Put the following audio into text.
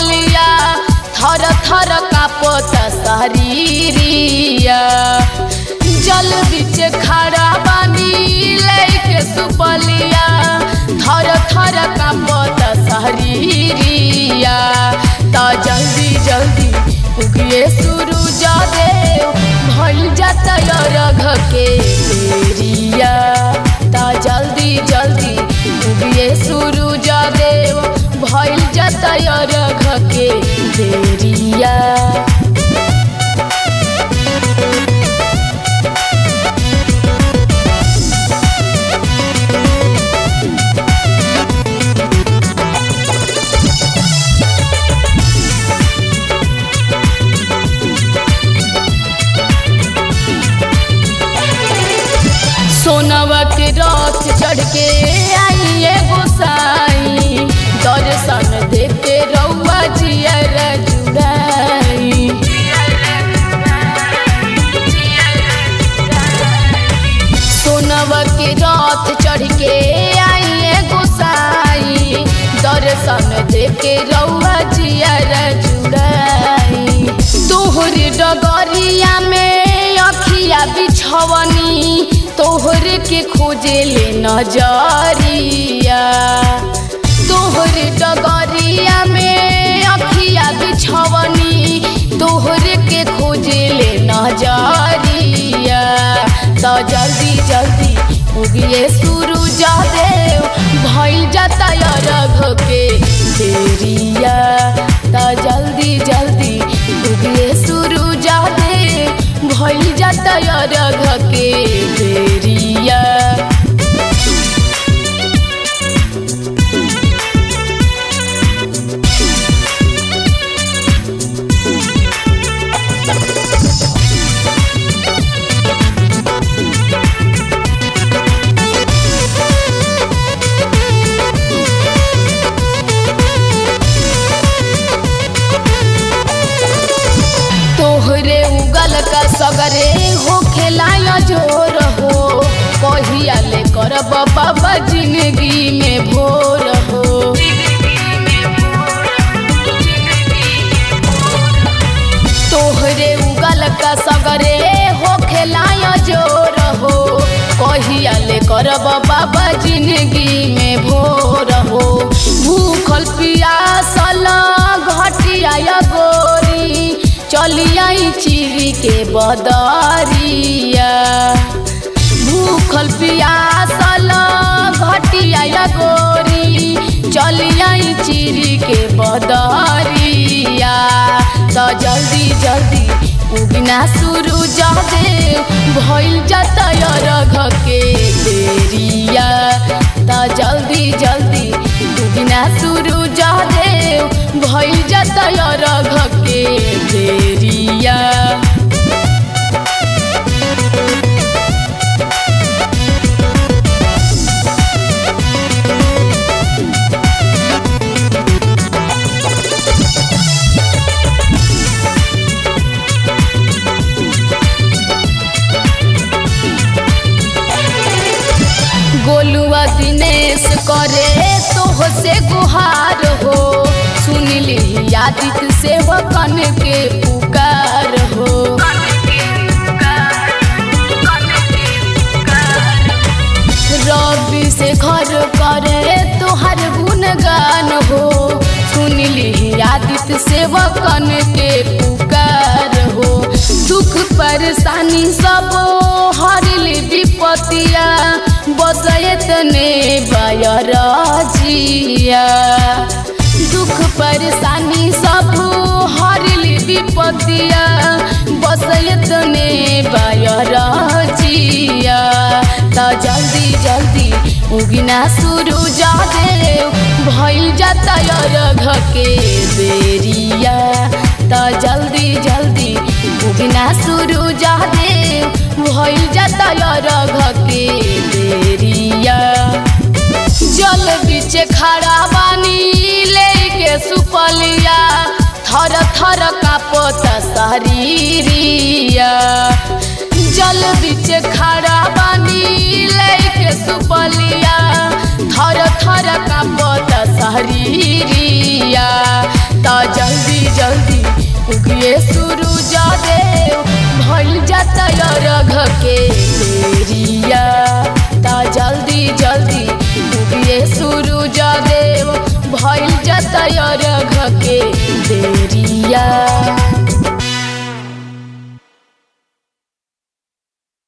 सुपलिया थर थर कापत शरीरिया जल बीच खड़ा बानी लेके सुपलिया थर थर कापत शरीरिया त जल्दी जल्दी उगिए सूरज देव भइल जाता रघ के बेरिया त जल्दी जल्दी उगिए सूरज देव भइल जाता रघ के बेरिया सोनवा के रथ चढ़ के आइए गोसाई दर्शन देते रउआ जियर जुड़ाई सोनवा के रथ चढ़ के आइए गोसाई दर्शन देके रउआ जियर जुड़ाई तोहर डगरिया में अखिया बिछवनी तोहर के खोजे ले नजरिया तोहर डगरिया में अखिया बिछवनी तोहर के खोजे ले नजरिया तो जल्दी जल्दी उगिए सूरज देव भइल जाता रघ के देरिया तो जल्दी जल्दी उगिए सूरज देव भइल जाता रघ के देरिया तोहरे उगल का सगरे हो खेलाया जोर हो कहिया ले करब बाबा जिंदगी में भोर हो तोहरे उगल का सगरे हो खेलाया जोर हो कहिया ले करब बाबा जिंदगी में भोर हो भूखल पियासल घटिया गोरी चलियाई चिरी के बदरिया भूखल पियासल घटिया गोरी चलियाई चिरी के बदरिया तो जल्दी जल्दी उगना सूरज देव भइल जाता रघ के देरिया तो जल्दी जल्दी उगना सूरज देव भइल जाता रघ के देरिया गोलुआ दिनेश करे तोह से गुहार हो सुनली आदित से कन के पुकार हो रवि से घर करे तोहर गुणगान हो सुनली आदित सेवकन के पुकार हो दुख परेशानी सब हरली विपतिया बसयत ने बयरजिया दुख परेशानी सब हरली विपतिया बसयत ने बयरजिया त जल्दी जल्दी उगिना सूरज देव भइल जाता रघ के बेरिया त जल्दी जल्दी उगिना सूरज देव भइल जाता रघ के बेरिया जल बीच खड़ा बानी लेके सुपलिया थर थर कापत शरीरिया जल बीच खड़ा बानी लेके सुपलिया थर थर कापत शरीरिया त जल उगिए सूरज देव भइल जाता रघ के बेरिया ता जल्दी जल्दी उगिए सूरज देव भइल जाता रघ के बेरिया